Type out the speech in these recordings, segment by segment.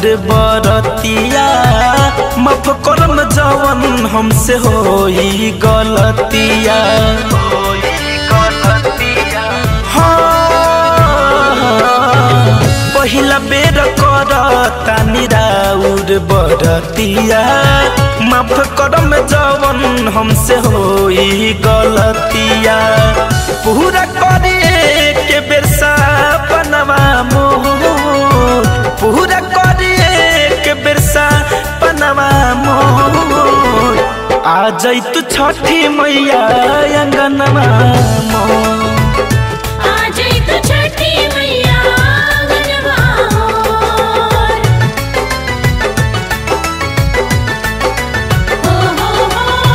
बरतिया माफ करम जवन हमसे होई गलतिया हाँ, पहिला बेर कर तानी राउर बरतिया माफ करम जवन हमसे होई गलतिया पूरा करिए के बेरसा बनवा मोर पूरा करिए के बेरसा बनवा मोर आ जैतु छठी मैया अंगनमा मोर आज तो छठी मैया गनवा मोर हो हो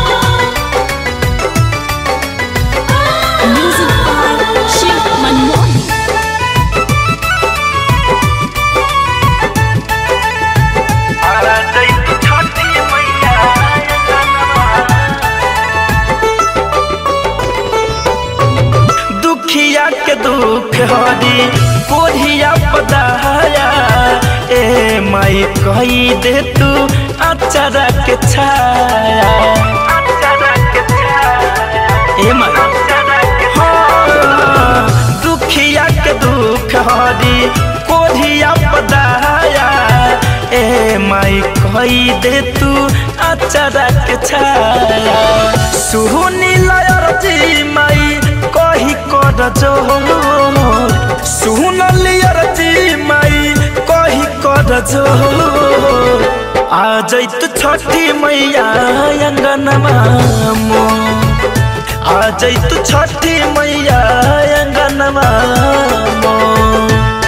हो म्यूजिक बाय शिव मनमोहन दुखिया के दुख हरी कोढ़िया पदाया ए माई कही दे तू अचारा के छाया ए माई हाँ, दुखिया के दुख हरी कोढ़िया पदाया ए माई कही दे तू अचारा के छाया सुहनी लयर जी माई कही कर जोर सुन लियर जी माई कही कर जोर आ जैत छठी मैया अंगनमा मोर आ जैत छठी मैया अंगनमा मोर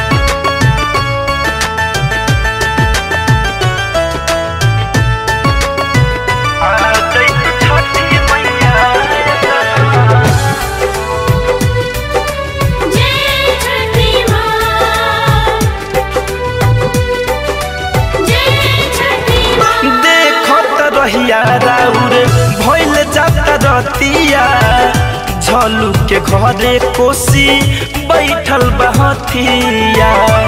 जय छठी माँ जय छठी माँ देखत रहिया राउर भइल जाता रतिया झलू के घरे कोसी बैठल बहतिया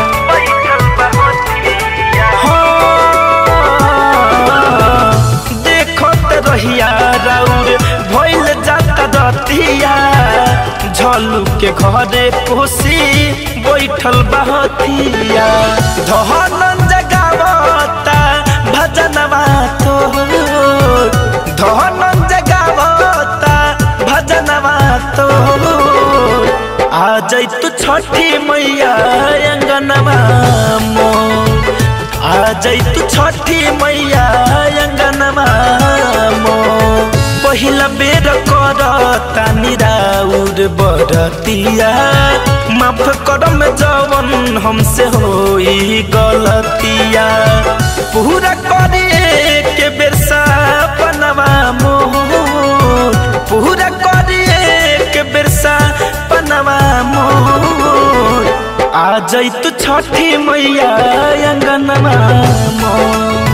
हाँ, देखत रहिया राउर भइल जाता रतिया झलू के घरे कोसी बैठल बहतिया धनन जगावता भजनवा तोर धनन जगावता भजनवा तोर आ जैतु छठी मैया अंगनवा मोर आ जैतु छठी मैया अंगनवा मोर पहिला बेर कर तानी राउर बरतिया माफ करम जवन हमसे होई गलतिया पूरा करिए के बेरसा बनवा मोर पूरा करिए के बेरसा बनवा मोर आ जैतु छठी मैया अंगनमा मोर